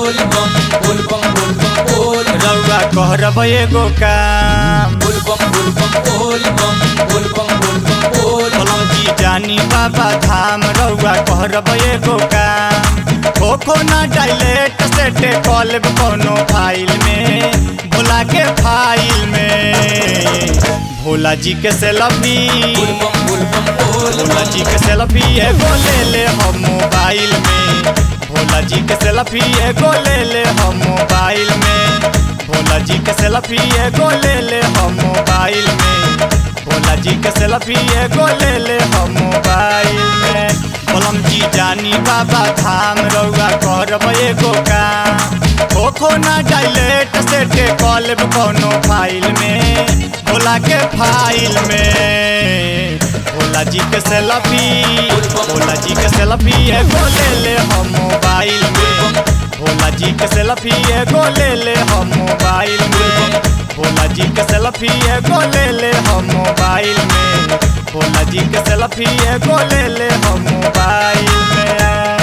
बोल बम बोल बम बोल बम बोल रउआ कहरब एगो काम बोल बम बोल बम बोल बम बोल बम बोल बम बोल बोलौजी जानी बाबा धाम रउआ कहरब एगो काम खोखो ना डायलेट सेटे कॉलेब कोनो फाइल में भोला के फाइल में भोला जी के सेल्फी बोल बम बोल बम बोल भोला जी के सेल्फी एगो ले ले हम मोबाइल में भोला जी के सेल्फी एगो ले ले हम मोबाइल में भोला जी के सेल्फी एगो ले ले हम मोबाइल में भोला जी के सेल्फी एगो ले ले हम मोबाइल में बोलम जी जानी बाबा धाम रउआ करब एगो काम खोखो ना डायलेट सेटे कॉलेब कोनो फाइल में भोला के फाइल में भोला जी के सेल्फी भोला जी के सेल्फी एगो ले ले हम मोबाइल में भोला जी के सेल्फी एगो ले ले हम मोबाइल में भोला जी के सेल्फी एगो ले ले हम मोबाइल में भोला जी के सेल्फी एगो ले ले हम मोबाइल में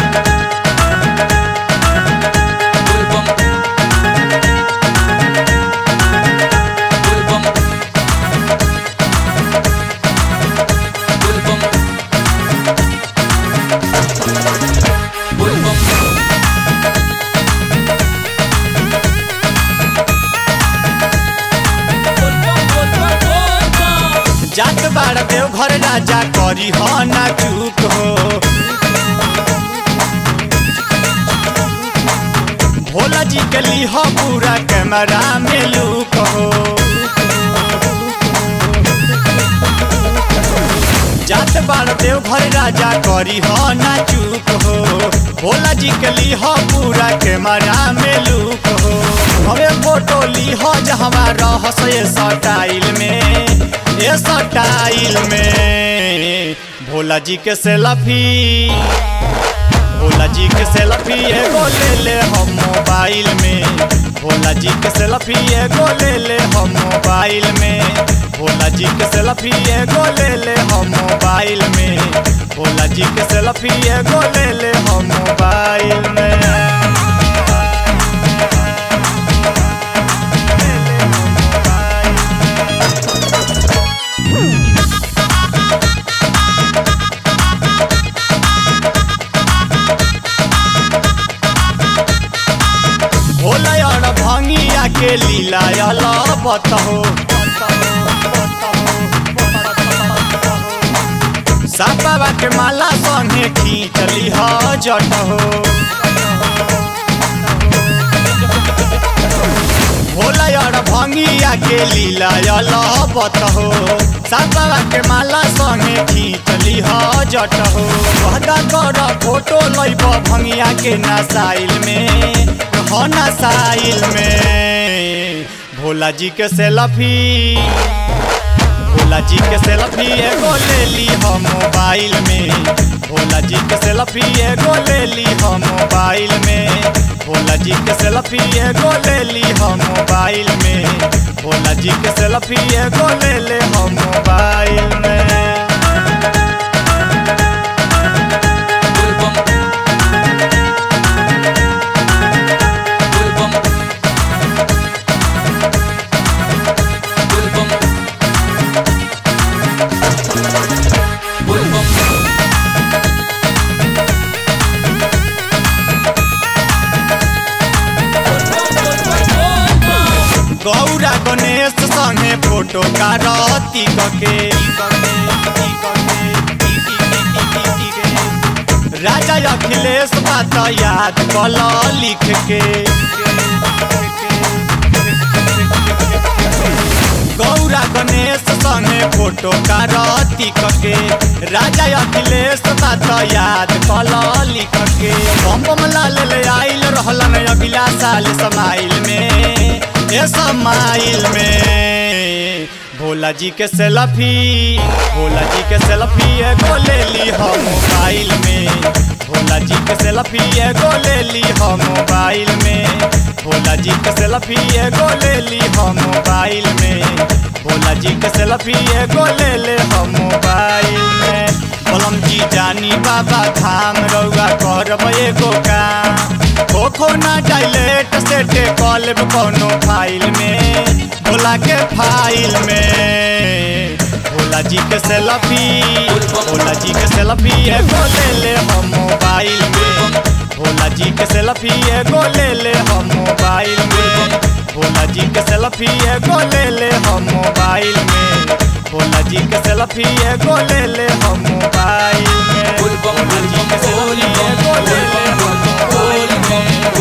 बोल बम बोल बम बोल बम बोल बम जात बाड़ देव घर राजा करी हो ना चूक हो भोला जी के लीह पूरा कैमरा में लूक हो जात बाड़ देव घर राजा करी हो ना चूक हो भोला जी के लीह पूरा कैमरा में लूक हो हमें फोटो लीह जहवा रहस ये स्टाइल में ये स्टाइल में भोला जी के सेल्फी भोला जी के सेल्फी एगो ले ले हम मोबाइल में भोला जी के सेल्फी एगो ले ले हम मोबाइल में भोला जी के सेल्फी एगो ले ले हम मोबाइल में भोला जी के सेल्फी एगो ले ले हम मोबाइल में भोला और भंगिया के लीला अला बतहो सापा के माला संगे खींचली ह जटहो भोला और भंगिया के लीला अला बतहो सापा के माला संगे खींचली ह जटहो कहदा कर फोटो लैब भंगिया के नसाइल में हो नसाइल में भोला जी के सेल्फी भोला जी के सेल्फी एगो ले ली हम मोबाइल में भोला जी के सेल्फी एगो ले ली हम मोबाइल में भोला जी के सेल्फी एगो ले ली हम मोबाइल में भोला जी के सेल्फी एगो ले ले हम मोबाइल में बोल बम बोल बम बोल बम बोल बम गौरा गणेश संगे फोटो कारती कके राजा अखिलेश बात याद कल लिख के गौरा गणेश संगे फोटो कारती कके राजा अखिलेश बात याद कल लिख के बम बम लाल ले आइल रहलन अगला साल समाइल में ए समाइल में भोला जी के सेल्फी भोला जी के सेल्फी एगो ले ली हम मोबाइल में भोला जी के सेल्फी एगो ले ली हम मोबाइल में भोला जी के सेल्फी एगो ले ली हम मोबाइल में भोला जी के सेल्फी एगो ले ले हम मोबाइल में बोलम जी जानी बाबा धाम रउआ करब एगो काम हो ना डायलेट सेटे कॉलेब कोनो फाइल में भोला के फाइल में भोला जी के सेल्फी भोला जी के सेल्फी एगो ले ले हम मोबाइल में भोला जी के सेल्फी एगो ले ले हम मोबाइल में भोला जी के सेल्फी एगो ले ले हम मोबाइल में भोला जी के सेल्फी एगो ले ले हम मोबाइल में बोल बम भोला जी के बोल सेल्फी बम एगो ले ले हम बोल बम मोबाइल में